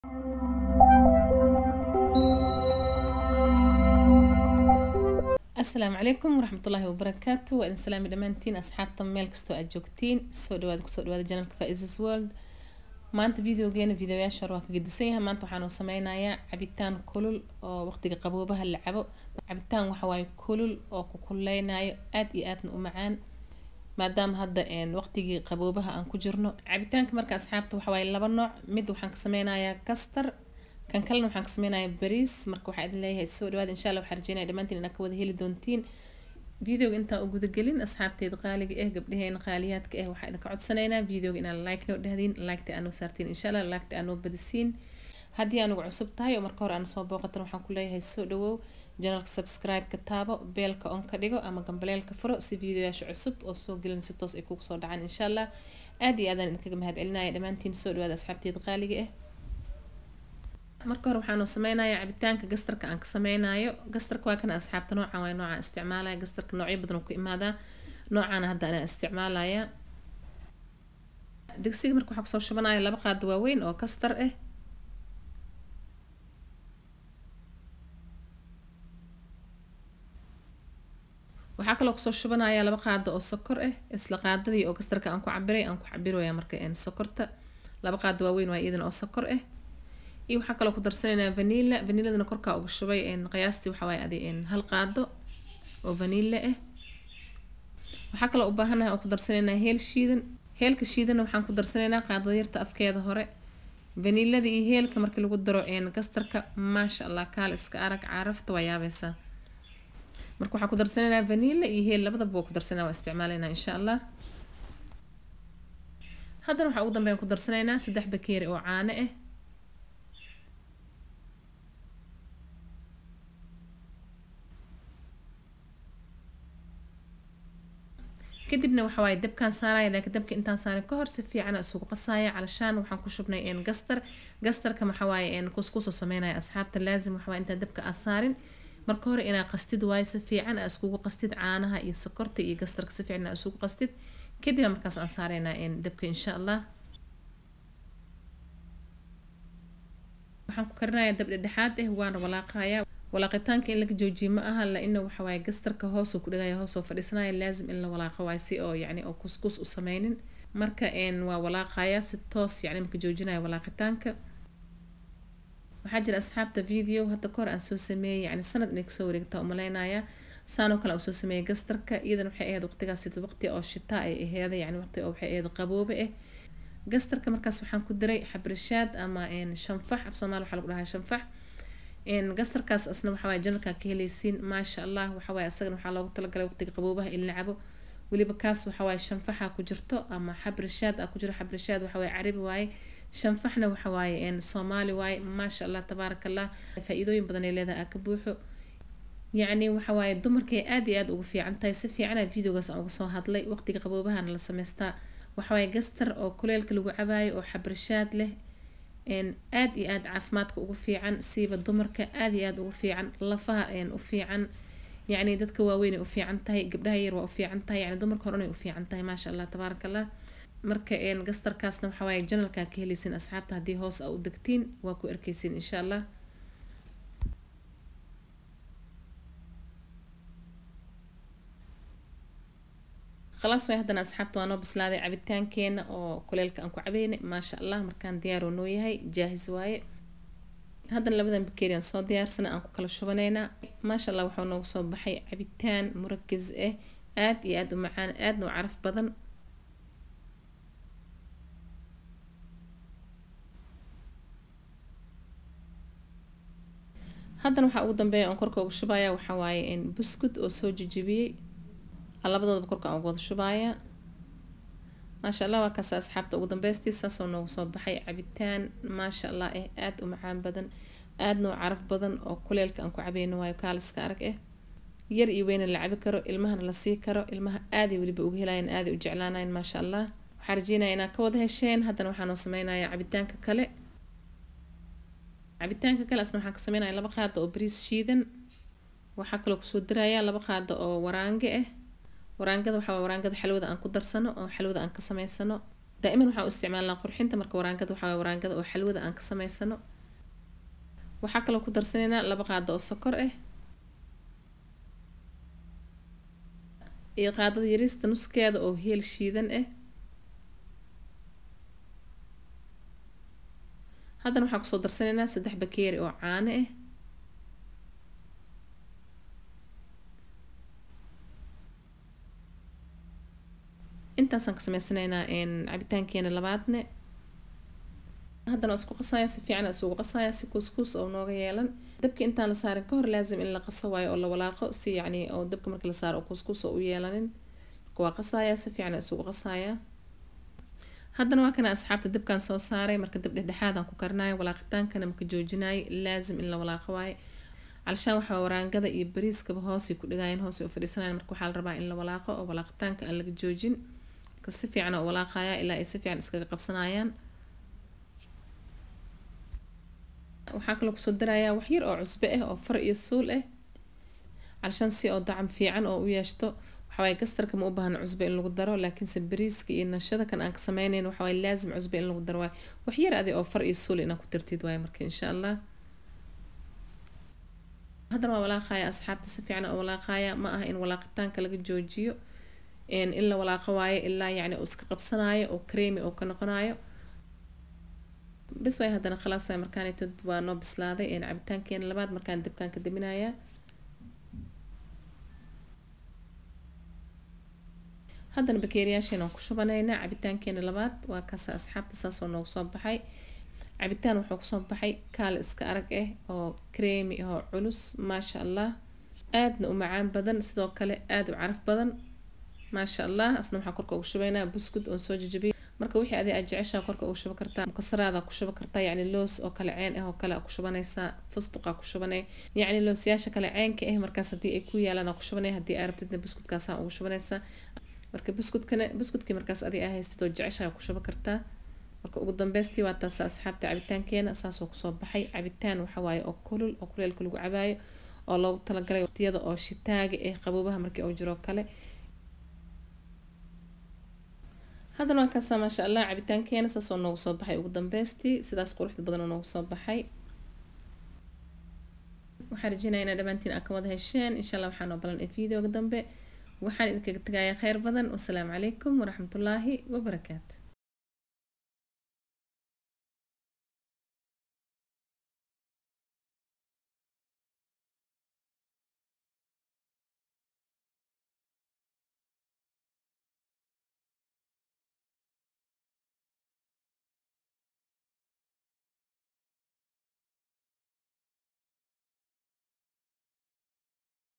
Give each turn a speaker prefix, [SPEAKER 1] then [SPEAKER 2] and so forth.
[SPEAKER 1] asalaamu calaykum waraxmatullaahi wabarakaatu waa idin salaami dhammaantiin asxaabta meel kastoo aad joogtiin soo dhawaada kusoo dhawaada janalka faisas world maanta videogeena videoyaasha hore waa ka gedisan yahay maanta waxaanu sameynayaa cabitaan kulul oo waqtiga qaboobaha la cabo cabitaan waxawaaye kulul oo ku kuleynayo aad iyo aadna u macaan maadaama hadda waqtigii qaboobaha aan ku jirno cabitaanka marka asxaabta waxawaaye laba nooc mid waxaan ka sameynayaa kastar kan kalena waxaan ka sameynayaa bariis marka waxaa idin leeyahay soo dhawaada insha allah waxaan rajeynaya dhammaantiin inaad ka wada heli doontiin videoga intaan u gudagelin asxaabteeda qaaliga ah gabdhaheena qaaliyaadka ah waxaa idinka codsanaynaa videoga inaad like noo dhahdiin liketa aanoo saartiin insha allah liketa aanoo badisiin haddii anugu cusub tahay oo marka hore aan soo booqatan waxaan ku leeyahay soo dhawow janalka subscribe-ka taabo beelka on ka dhigo ama gambaleelka furo si videoyaasha cusub oo soo gelin si toos ay kugu soo dhacaan insha allah aad iyo aadaan idinkaga mahad celinaya dhammaantiin soo dhawaada asxaabteeda qaaliga ah marka hore waxaanu sameynayaa cabitaanka gastarka aan ka sameynayo gastarka waa kana asxaabta noocan waa noocaan isticmaalaya gastarka noocyo badan ku imaadaa noocaana hadda anaa isticmaalaya digsiga marka waxaa kusoo shubanaya laba qaado waaweyn oo kastar ah waxaa kaloo kusoo shubanaya laba qaado oo sokor ah isla qaadadii oo gastarka aan ku cabiray aan ku cabiraya marka sokorta laba qaado waaweyn waa iyadana oo sokor ah iyo waxaa kaloo ku darsanaynaa vanilla vaniladana korkaa uga shubay qiyaastii waxawaaye adi hal qaado oo vanilla ah waxaa kaloo u baahanahay oo ku darsanaynaa heel shiidan heelka shiidana waxaan ku darsanaynaa qaadada yarta afkeeda hore vanilada iyo heelka markii lagu daro gastarka maasha allah kaal iska arag carafta waa yaabaysaa marka waxaan ku darsanaynaa vanilla iyo heel labadaba waa ku darsanaa waa isticmaalaynaa insha allah haddana waxaa ugu dambeyn ku darsanaynaa saddex bakeeri oo caano ah kadibna waxa waaye dabkaan saaraya laakiin dabka intaan saarin ka hor si fiican isugu qasaya calashaan waxaan ku shubnay gastar gastarka waxa waaye kuskusoo sameynaya asxaabta laazim waxa waaye intaan dabka aa saarin marka hore inaa qastid waaye si fiican aa iskugu qastid caanaha iyo sokorta iyo gastarka si fiican aa isugu qastid kadib markaas aan saaraynaa dabka insha allah waxaan ku karinayaa dab dhexdhexaad ah waana walaaqayaa walaaqitaanka in laga joojiyo ma aha la-ina waxawaaye gastarka hoosuu ku dhigaya hoosoo fadhiisanaya laazim in la walaaqo waaye si oo yacni oo kuskus u sameynin marka waa walaaqaya si toos yacni marka joojinaya walaaqitaanka waxaa jira asxaabta video hadda kahor aan soo sameeyey yacni sanad inay kasoo wareegtaa umaleynaya saanoo kale aan soo sameeyey gastarka iyadana waxay ahayd waqtigaas waqti oo shitaa ay aheeda yacni waqti oo waxay ahayd qaboobe ah gastarka markaas waxaan ku diray xabrishaad ama shanfax af soomaali waxaa lagu dhahaa shanfax gastarkaas asna waxawaaye janalkaa ka helaysiin maasha allah waxawaaye asagana waxaa loogu talagalay waqtiga qaboobaha in la cabo weliba kaas waxawaaye shanfaxa ku jirto ama xabrishaad aa ku jiro xabrishaad waxawaaye carabi waaye shanfaxna waxawaaye soomaali waaye maasha allah tabaaraka allah faa-iidooyin badan ay leedahay aa ka buuxo yacni waxawaaye dumarkay aad iyo aad ugu fiican tahay si fiicana videogaas aan uga soo hadlay waqtiga qaboobahana la sameystaa waxawaaye gastar oo kuleelka lagu cabaayo oo xabrishaad leh aad iyo aad caafimaadka ugu fiican siiba dumarka aad iyo aad ugu fiican lafaha u fiican yacni dadka waaweyn ay u fiican tahay gabdhaha yar waa u fiican tahay yani dumarka hore inay u fiican tahay maasha allah tabaaraka allah marka gastarkaasna waxa waaye janalkaa ka helaysiin asxaabta haddii hoos a u degtiin waa ku arkeysiin insha allah khalaas way haddana asxaabta waa noo bislaaday cabitaankeena oo kuleelka aan ku cabeynay maasha allah markaan diyaaroo noo yahay jaahis waaye haddana labadan bakeeri aan soo diyaarsana aan ku kala shubanaynaa maasha allah waxaa noogu soo baxay cabitaan murakis ah aad iyo aad u macaan aadna u caraf badan haddana waxaa ugu dambeeya aan korka uga shubaya waxaa waaye buskud oo soo jijibiyey labadoodaba korka aan uga wada shubaaya maasha allah waa kaas asxaabta ugu dambeystii saasoo noogu soo baxay cabitaan maasha allah ah aada u macaan badan aadna u caraf badan oo kuleelka aan ku cabeyno waayo kaaliska arag ah yar iyo weyna la cabi karo ilmahana la sii karo ilmaha aaday weliba uga helayan aaday u jeclaanayan maasha allah waxaa rajeynaya inaad ka wada hesheen haddana waxaanoo sameynaya cabitaanka kale cabitaanka kale asna waxaan ka sameynaya laba qaado oo bariis shiidan waxaa kaloo kusoo diraya laba qaado oo waraange ah waraangada waxaa waraangada xalwada aan ku darsano oo xalwada aan ka sameysano daa'iman waxaan u isticmaalnaa qurxinta marka waraangada waxaa waraangada oo xalwada aan ka sameysano waxaa kaloo ku darsanaynaa laba qaado oo sokor ah iyo qaadada yariista nuskeeda oo heel shiidan ah haddana waxaan kusoo darsanaynaa saddex bakeeri oo caano ah intaasaan ka sameysanaynaa cabitaankeena labaadne haddana isku qasaya si fiican isugu qasaya si kuuskuus oo nooga yeelan dabka intaan la saarin ka hor laasim in la qaso waayo oo la walaaqo si yacni oo dabka marka la saaro oo kuuskuus oo u yeelanin marka waa qasaya si fiican isugu qasaya haddana waa kana asxaabta dabkan soo saaray marka dab dhexdhexaadaan ku karinayo walaaqitaankana marka joojinayo laasim in la walaaqo waaye calshaan waxaa waraangada iyo bariiskaba hoosay ku dhigaayeen hoosay u fadhiisanayan marka waxaa la rabaa in la walaaqo oo walaaqitaanka aan laga joojin marka si fiican oo walaaqaya ilaa ay si fiican iskaga qabsanayaan waxaa kaloo kusoo darayaa wax yar oo cusbe ah oo far iyo suul ah calshaan si oo dacam fiican oo u yeeshto waxawaaye gastarka ma u baahna cusbe in lagu daro laakiinse bariiska iyo nashada kan aan ka sameynayn waxawaaye laazim cusbe in lagu daro waaye wax yar adi oo far iyo suul inaa ku dartid waaye marka insha allah haddana waa walaaqaya asxaabta si fiican oo walaaqaya ma aha in walaaqitaanka laga joojiyo in la walaaqo waayo ilaa yacni uu iska qabsanayo oo creamy oo ka noqonayo bis waay haddana khalaas waay markaanitood waa noo bislaaday cabitaankeena labaad markaan dabkaan ka daminayaa haddana bakeeriyaasheena waan ku shubanaynaa cabitaankeena labaad waa kaasa asxaabta saasoo noogu soo baxay cabitaan wuxuu kusoo baxay kaal iska arag ah oo creamy oo culus maasha allah aadna u macaan badan sidoo kale aada u caraf badan maasha allah asna waxaa korka ugu shubaynaa buskud oon soo jajabiyay marka wixii adi aad jeceshaa korka ugu shuba kartaa mukasaraada ku shuba kartaa yacni loos oo kale ceen ah oo kale ku shubanaysaa fustuqa ku shubanay yacni loosyaasha kale ceenka ah markaas haddii ay ku yaalaan ku shubanay haddii aa rabtidna buskudkaasaa ugu shubanaysaa marka buskudkana buskudkii markaas adi aa haystid oo jeceshaa ku shuba kartaa marka ugu dambeystii waa taasa asxaabta cabitaankeena saasoo kusoo baxay cabitaan waxawaaye oo kulul oo kuleelka lagu cabaayo oo loogu talagalay waqtiyada oo shitaaga eh qaboobaha markii uu jiro kale haddana waa kaasa maasha allah cabitaankeena saasoo noogu soo baxay ugu dambeystii sidaas quruxda badan oo noogu soo baxay waxaan rajeynayaa inaa dhammaantiin aa ka wada hesheen insha allah waxaa noo balan ee videoga dambe waxaan idinkaga tegayaa kheyr badan wasalaamu calaykum waraxmatullaahi wabarakaatu